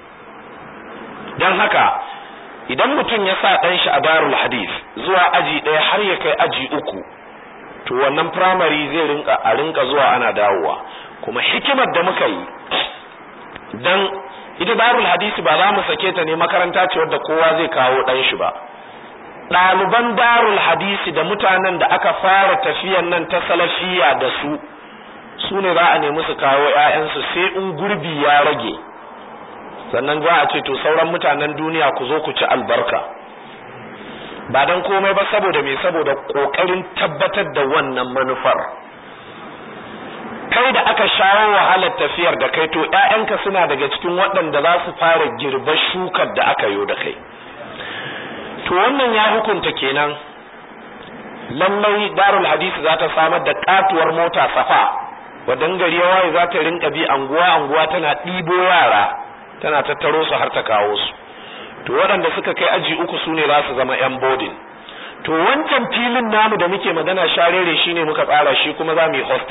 don haka idan mutum ya sa ɗan shi a darul hadis zuwa aji ɗaya har ya kai aji uku to wannan primary zai rinka a rinka zuwa ana dawowa kuma hikimar da muka yi dan ita darul hadisi ba za mu sake ta ne makaranta ce wadda kowa zai kawo ɗan shi ba ɗaliban darul hadisi da mutanen da aka fara tafiyan nan ta salafiya da su su ne za a nemi su kawo 'ya'yansu sai in gurbi ya rage sannan za a ce to sauran mutanen duniya ku zo ku ci albarka ba dan komai ba saboda me saboda kokarin tabbatar da wannan manufar kai da aka shawo wahalar tafiyar da kai to ƴaƴanka suna daga cikin waɗanda za su fara girba shukar da aka yo da kai to wannan ya hukunta kenan lallai darul hadisi za ta samar da katuwar mota safa wadan gari ya waye za ta rinka bi anguwa anguwa tana ɗibo yara tana tattaro su har ta kawo su to waɗanda suka kai aji uku su ne za su zama yan bodin to wancan filin namu da muke magana sharere shine muka tsara shi kuma za mu yi hostel